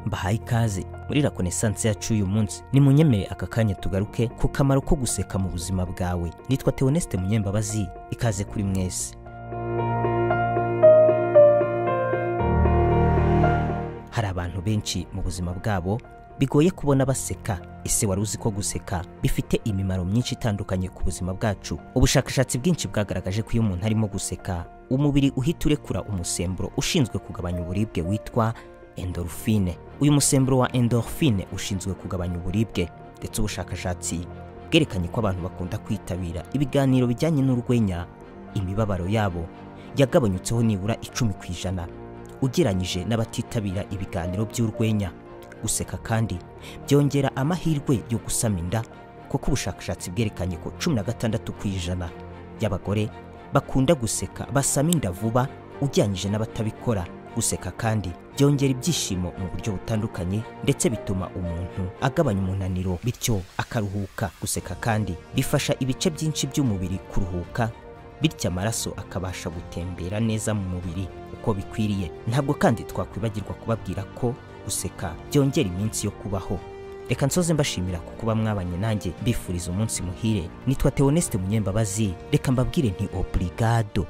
mbahaye ikaze muri rakonesansi yacu y'uyu munsi nimunyemere aka kanya tugaruke ku kamaro ko guseka mu buzima bwawe nitwa tewonesite munyembabazi ikaze kuri mwese hari abantu benshi mu buzima bwabo bigoye kubona baseka ese wari uzi ko guseka bifite imimaro myinshi itandukanye ku buzima bwacu ubushakashatsi bwinshi bwagaragaje ko iyo umuntu arimo guseka umubiri uhita urekura umusemburo ushinzwe kugabanya uburibwe witwa endorphine uyu musemburo wa endorphine ushinzwe kugabanya uburibwe ndetse ubushakashatsi bwerekanye ko abantu bakunda kwitabira ibiganiro bijyanye n'urwenya imibabaro yabo yagabanyutseho nibura icumi ku ijana ugereranyije n'abatitabira ibiganiro by'urwenya guseka kandi byongera amahirwe yo gusama inda kuko ubushakashatsi bwerekanye ko cumi na gatandatu ku ijana y'abagore bakunda guseka basama inda vuba ugereranyije n'abatabikora guseka kandi byongera ibyishimo mu buryo butandukanye ndetse bituma umuntu agabanya umunaniro bityo akaruhuka guseka kandi bifasha ibice byinshi by'umubiri kuruhuka bityo amaraso akabasha gutembera neza mu mubiri uko bikwiriye ntabwo kandi twakwibagirwa kubabwira ko guseka byongera iminsi yo kubaho reka nsoze mbashimira ku kuba mwabanye nanjye mbifuriza umunsi muhire nitwa tewonesite munyembabazi reka mbabwire nti oburigado